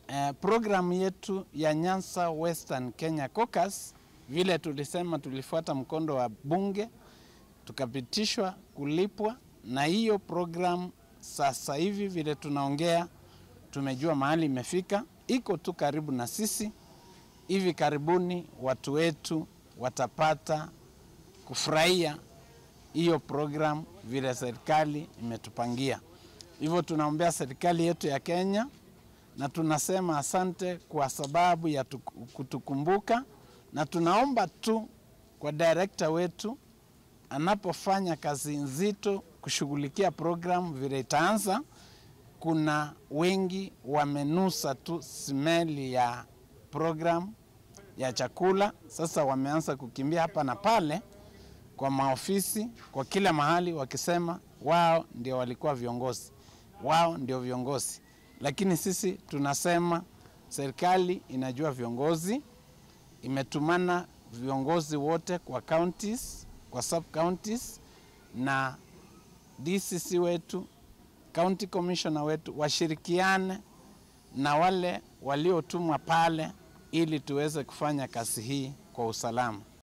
eh, programu yetu ya Nyanza Western Kenya Caucus, vile tulisema, tulifuata mkondo wa bunge tukapitishwa kulipwa, na hiyo programu sasa hivi vile tunaongea, tumejua mahali imefika, iko tu karibu na sisi. Hivi karibuni watu wetu watapata kufurahia hiyo programu vile serikali imetupangia. Hivyo tunaombea serikali yetu ya Kenya na tunasema asante kwa sababu ya tuku- kutukumbuka, na tunaomba tu kwa director wetu anapofanya kazi nzito kushughulikia programu vile itaanza, kuna wengi wamenusa tu smeli ya programu ya chakula. Sasa wameanza kukimbia hapa na pale kwa maofisi, kwa kila mahali, wakisema wao ndio walikuwa viongozi, wao ndio viongozi. Lakini sisi tunasema serikali inajua viongozi, imetumana viongozi wote kwa counties, kwa sub counties na DCC wetu, county commissioner wetu washirikiane na wale waliotumwa pale ili tuweze kufanya kazi hii kwa usalama.